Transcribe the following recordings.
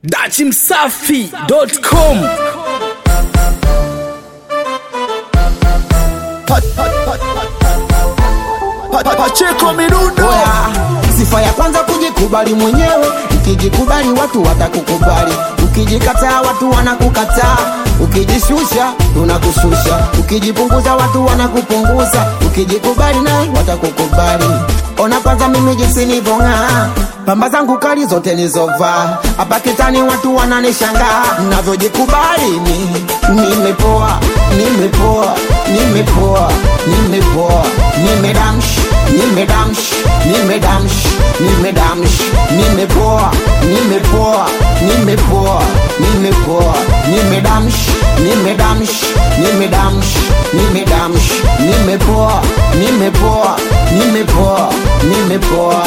dachimsafi.com Pacheko Mirundo Oya, sifa ya kwanza kujikubali mwenyewe. Ukijikubali watu watakukubali, ukijikataa watu wanakukataa, ukijishusha tunakushusha, ukijipunguza watu wanakupunguza, ukijikubali naye watakukubali. Ona kwanza mimi jinsi nivong'aa, pamba zangu kali zote nizovaa, hapa kitani watu wananishangaa, navyojikubali mi nimepoa, nimepoa, nimepoa, nimepoa, nimedamsh, nimedamsh, nimedamsh, nimedamsh, nimepoa, nimepoa, nimepoa, nimepoa, nimedamsh, nimedamsh, nimedamsh, nimedamsh, nimepoa, nimepoa, nimepoa, nimepoa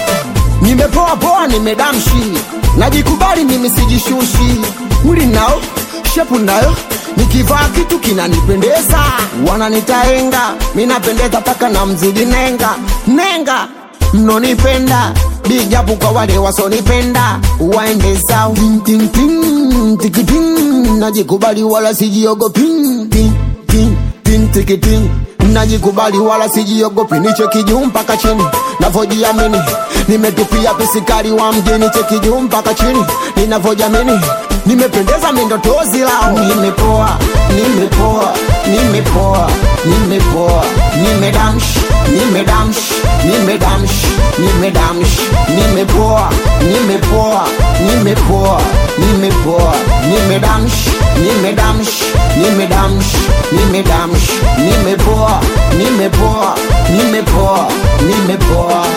nimepoa poa, nimedamshi, najikubali mimi, sijishushi. Mwili nao shepu nayo, nikivaa kitu kinanipendeza, wananitaenga, mi napendeza paka na mzidi nenga nenga, mnonipenda bijabu kwa wale wasonipenda, waende zao Ting, ting, ting, tiki, ting. najikubali wala sijiogopi Ting, ting, ting, tiki, ting. najikubali wala sijiogopi, nicheki juu mpaka chini, navyojiamini nimetupia pisikari wa mjini, cheki juu mpaka chini, ninavyojiamini nimependeza mindotozi lao, nimepoa, nimepoa, nimepoa, nimepoa, nimedamsh, nimedamsh, nimedamsh, nimedamsh, nimepoa, nimepoa, nimepoa, nimepoa, nimedamsh, nimedamsh, nimedamsh, nimedamsh, nimepoa, nimepoa, nimepoa, nimepoa.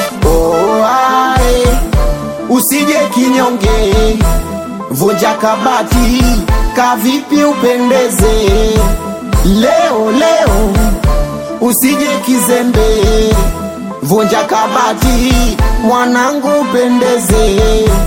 Oh, ae, usije kinyonge, vunja kabati, kavipi upendeze leo leo, usije kizembe, vunja kabati, mwanangu upendeze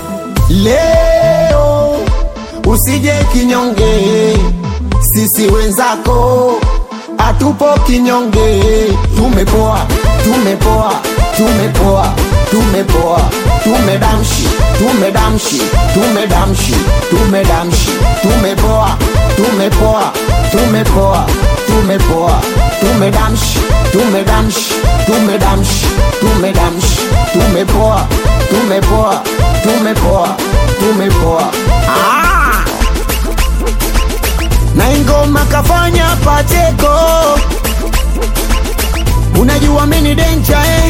leo, usije kinyonge, sisi wenzako hatupo kinyonge, tumepoa, tumepoa, tumepoa, tumepoa, tumedamshi, tumedamshi, tumedamshi, tumedamshi, tumepoa, tumepoa, tumepoa, tumepoa, tumedamshi, tumedamshi, tumedamshi, tumedamshi, tumepoa, tumepoa, tumepoa, tumepoa. Ah! na ingoma kafanya Pacheko, unajua mini denja eh?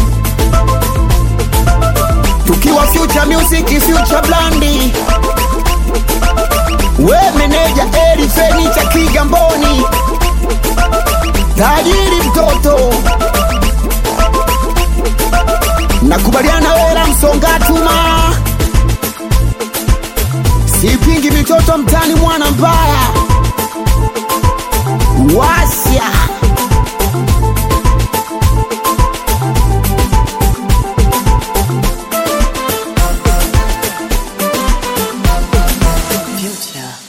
tukiwa future music future blandi, we meneja Eri Fenicha Kigamboni, tajiri mtoto nakubaliana wera msongatuma sipingi mitoto mtani mwana mbaya wasya Future.